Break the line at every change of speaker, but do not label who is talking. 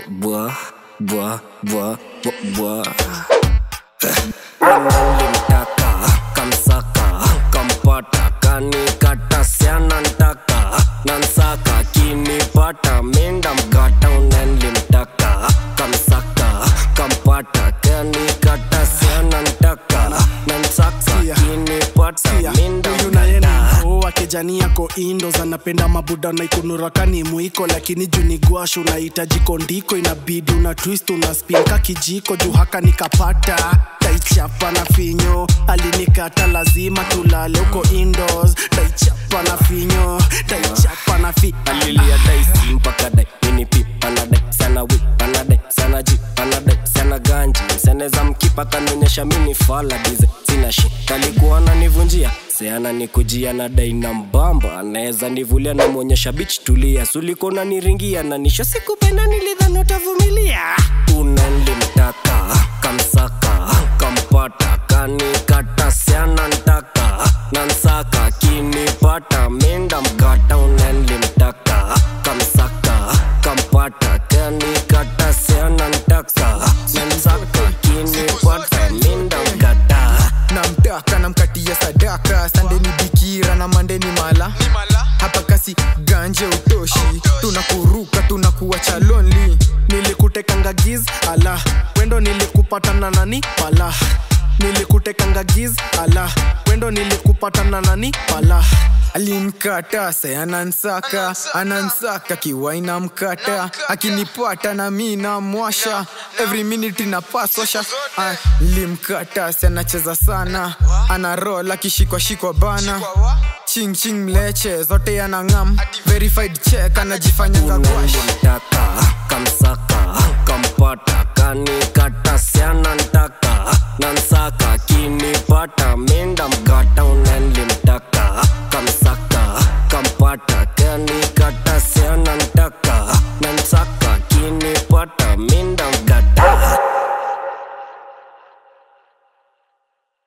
bwa bwa bwa bwa bwa nilimtaka kamsaka kampata kanikata siana ntaka nansaka kinipata minda mkata unenlimtaka kamsaka kampata kanikata siana ntaka nansaka
Sia.
kinipata
Sia,
minda
huyu naye ni
mkata
mkoo wa kijani yako indos anapenda mabuda naikunuraka mwiko lakini juu ni gwash unahitaji kondiko inabidi una twist una spin ka kijiko juu haka nikapata taichapa na finyo alinikata lazima tulale huko indos taichapa na finyo taichapa na fi
alilia daisi mpaka dai minipi panadai sana wi panadai sana ji panadai sana ganji seneza mkipa kanionyesha mini fala dize sina shi kalikuwa nanivunjia seana nikujia na dai na mbamba anaweza nivulia namwonyesha bich tulia suliko naniringia na nisho sikupenda nilidhani utavumilia unenlimtaka kamsaka kampata kanikata siana ntaka nansaka kinipata minda mkata unenlimtaka kamsaka kampata kanikata siana ntaka nansaka kinipata minda mkata
namtaka namkatia sadaka sande ni bikira na mande ni mala hapa kasi ganje utoshi tunakuruka tunakuacha lonely
nilikutekanga giz ala wendo nilikupatana nani pala nilikutekanga giz ala wendo nilikupatana nani pala
alinkata se anansaka anansaka kiwaina mkata akinipata na mi namwasha every minute inapaswasha limkata se anacheza sana ana rol akishikwashikwa bana ching ching mleche zote anang'am verified check anajifanya ngagwash
unenlimtaka kamsaka kampata kanikata